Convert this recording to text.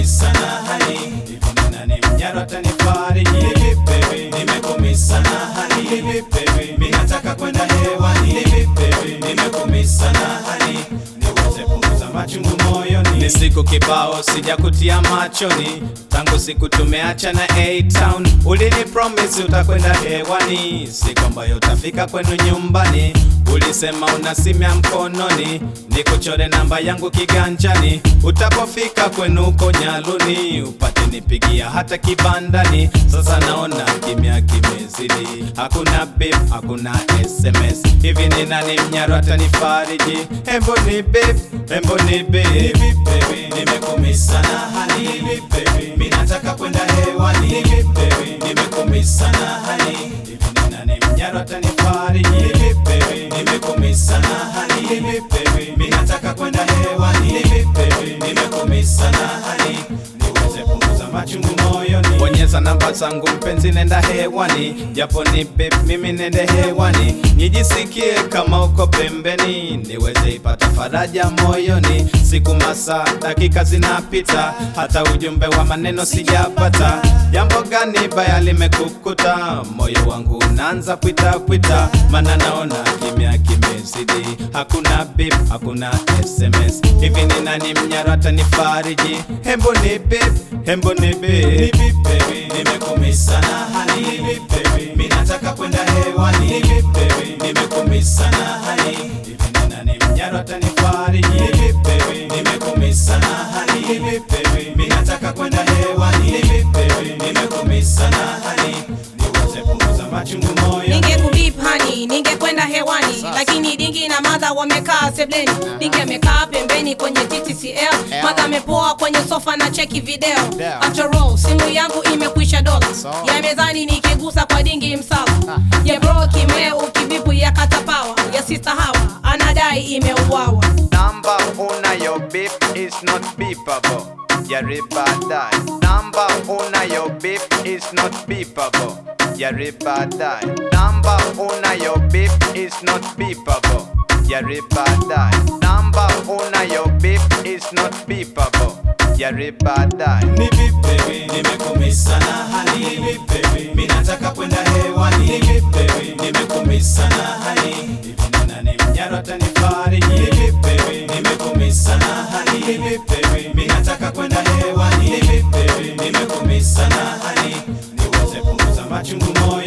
nimekumisa na hani hivi ni nani mnyaro atanifariji hivi baby nimekumisa na hani hivi baby mimi nataka kwenda hewani hivi baby nimekumisa na hani niweze punguza machungu moyoni ni siku kibao sijakutia machoni tangu siku tumeacha na A-Town ulini promise utakwenda hewani siku ambayo utafika kwenu nyumbani ulisema una simu ya mkononi nikuchore namba yangu kiganjani utapofika kwenu uko nyaluni upate nipigia hata kibandani sasa naona kimya kimezidi hakuna bip hakuna sms hivi ni nani mnyaro atanifariji hembo ni bip hembo ni bip baby nimekumisa na hani hivi baby mimi nataka kwenda hewani hivi baby nimekumisa na hani hivi ni nani mnyaro atanifariji hivi baby nimekumisa na hani hivi baby mimi nataka kwenda hewani hivi baby nimekumisa na hani niweze punguza machungu moyoni bonyeza namba zangu mpenzi nenda hewani japo ni bip mimi nende hewani nijisikie kama uko pembeni niweze ipata faraja moyoni siku masaa dakika zinapita hata ujumbe wa maneno sijapata jambo gani baya limekukuta moyo wangu unaanza pwita pwita mana naona kimya kimezidi hakuna bip hakuna sms hivi ni nani mnyaro atanifariji hembo ni bip hembo ni bip baby nimekumisa na hani hivi baby mimi nataka kwenda hewani hivi baby nimekumisa na hani hivi ni nani mnyaro atanifariji hivi baby nimekumisa na hani hivi baby mimi nataka kwenda hewani hivi baby nimekumisa na hani niweze punguza machungu moyo ningekubip hani ningekwenda hewani lakini dingi na madha wamekaa sebleni dingi amekaa pembeni kwenye ttcl madha amepoa kwenye sofa na cheki video after all simu yangu imekwisha dola ya mezani nikigusa kwa dingi msala ya bro kimee ukibipu ya katapawa ya sister hawa anadai imeuawa Number unayo beep is not beepable. Yaribadai. Number unayo beep is not beepable. Yaribadai. Number unayo beep is not beepable. Yaribadai. Number unayo beep is not beepable. Yaribadai. ni bip baby nimekumisa na hani hivi baby mimi nataka kwenda hewani hivi baby nimekumisa na hani hivi ni nani mnyaro atanifariji hivi baby nimekumisa na hani hivi baby mimi nataka kwenda hewani hivi baby nimekumisa na hani niweze punguza machungu moyo